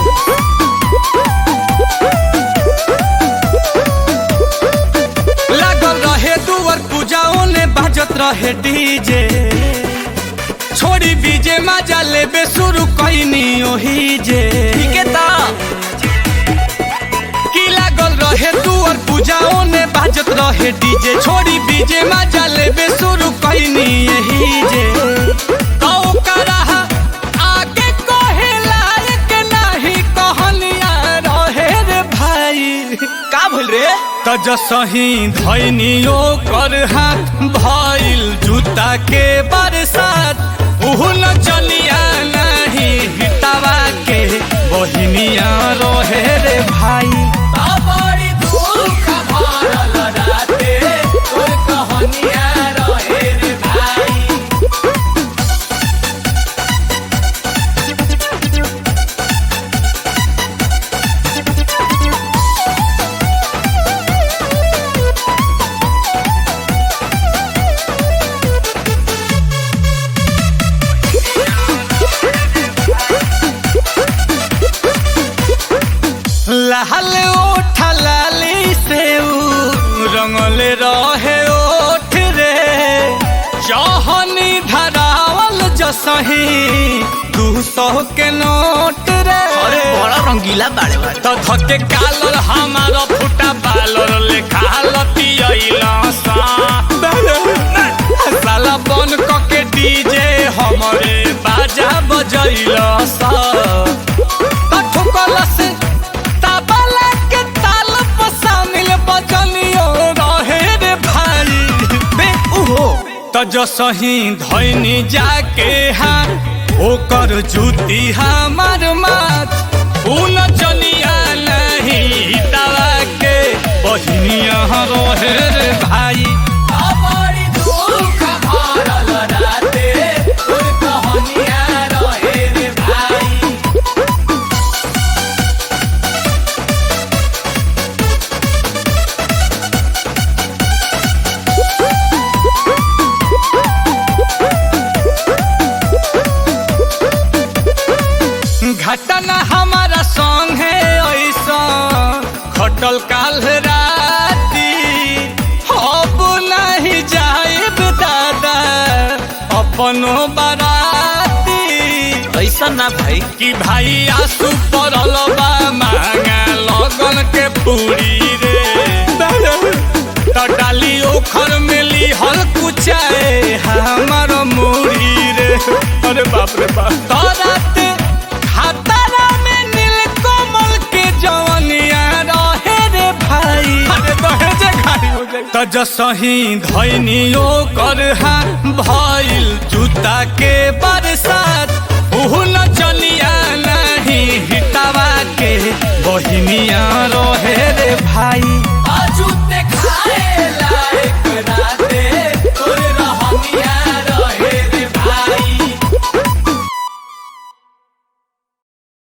लागल रहे दुवर पूजाओं ने बाजत रहे डीजे छोड़ी बीजे मजा लेबे शुरू कैनी ओही जे के ता की लागल रहे दुवर पूजाओं ने बाजत रहे डीजे छोड़ी बीजे मजा लेबे शुरू कैनी यही जे तो ओकरा आगे कहे लायक नहीं कहलिया रहे रे भाई का भइल रे त जसही धैनियो कर हाथ भइल जूता के बरसात उहु न चलिया नहीं हिटावा के बहिनिया रहे रे भाई बड़ी दुख भरल राते तोर कहनिया रहे रे भाई लाल ओठ लाली से उ रंगले रहे ओठ रे जहनी धरावल जसही दू सौ के नोट रे अरे बड़ा रंगीला बाड़े बाड़े तो धके कालर हमारा फुटा बालर लेखा लतियैला सा साला बन के डीजे हमरे बाजा बजैला सा तो ठुकल से तबला के ताल पर शामिल बजनियो रहे रे भाई बे उहो त जसही धैनी जाके हाँ ओकर जूती हमार माथ उन चनिया नहीं तवा के बहिनिया रहे रे भाई बड़ी दुख भरल राते तोर कहनिया रहे रे भाई घटना हमारा संग है ऐसा खटल काल राती अब नहीं जाइब दादा अपनो बाराती ऐसा ना भाई कि भाई आंसू पड़ल बा मांगा लगन के पूरी रे त डाली ओखर में ली हल कुचाए हमार मूरी रे अरे बाप रे बाप तराते खातारा में नील कमल के जवनिया रहे रे भाई अरे दहेजे खाली हो जाए त जसही धैनियो कर हा भइल जूता के बरसात उहु न चलिया नहीं हिटावा के बहिनिया रहे रे